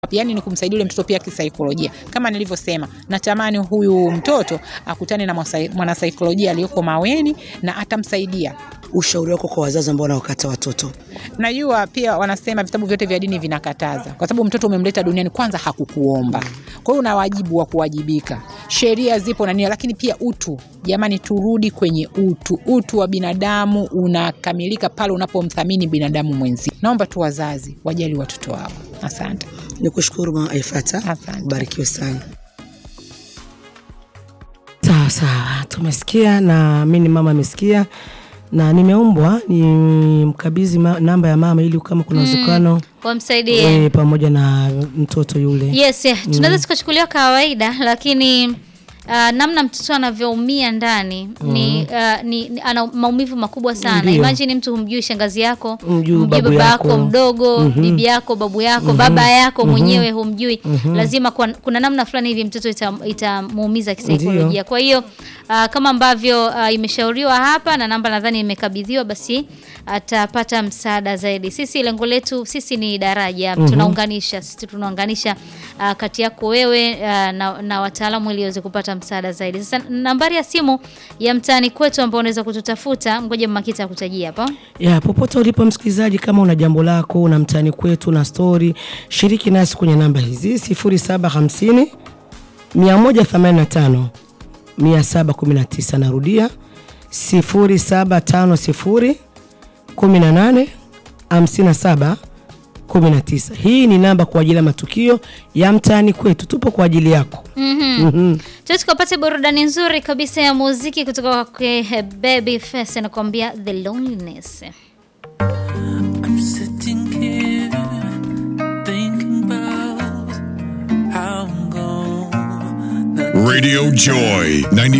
yani ni kumsaidia yule mtoto pia kisaikolojia. Kama nilivyosema, natamani huyu mtoto akutane na mwasai- mwanasaikolojia aliyoko Maweni na atamsaidia. Ushauri wako kwa wazazi ambao wanaokata watoto? Najua pia wanasema vitabu vyote vya dini vinakataza, kwa sababu mtoto umemleta duniani, kwanza hakukuomba. Kwa hiyo una wajibu wa kuwajibika. Sheria zipo na nini, lakini pia utu. Jamani, turudi kwenye utu. Utu wa binadamu unakamilika pale unapomthamini binadamu mwenzi. Naomba tu wazazi wajali watoto wao. Asante. Nikushukuru Mama Aifata, Asante. barikiwe sana. Sawa sawa, tumesikia na mi ni mama amesikia, na nimeombwa ni mkabidhi ma, namba ya mama ili kama kuna uwezekano wamsaidie e, pamoja na mtoto yule yes yeah. tunaweza tukachukuliwa kawaida lakini uh, namna mtoto anavyoumia ndani ni, uh, ni, ni ana maumivu makubwa sana Ndio. imagine mtu humjui shangazi yako Humjui babu baba yako yako. mdogo bibi yako babu yako baba yako mwenyewe humjui lazima kuna, kuna namna fulani hivi mtoto ita- itamuumiza kisaikolojia Ndio. kwa hiyo uh, kama ambavyo uh, imeshauriwa hapa na namba nadhani imekabidhiwa basi atapata msaada zaidi sisi lengo letu sisi ni daraja tunaunganisha sisi tunaunganisha uh, kati yako wewe uh, na, na wataalamu ili waweze kupata msaada zaidi sasa nambari ya simu ya mtaani kwetu ambao unaweza kututafuta ngoja makita akutajia hapo ya popote ulipo msikilizaji, kama una jambo lako una mtaani kwetu na stori, shiriki nasi kwenye namba hizi 0750 185 719. Narudia 0750 18 57 19. Hii ni namba kwa ajili ya matukio ya mtaani kwetu, tupo kwa ajili yako. Mhm. Tuwe tukapate burudani nzuri kabisa ya muziki kutoka kwa eh, Babyface anakuambia The Loneliness. I'm sitting here thinking about how I'm gone. Radio Joy 90.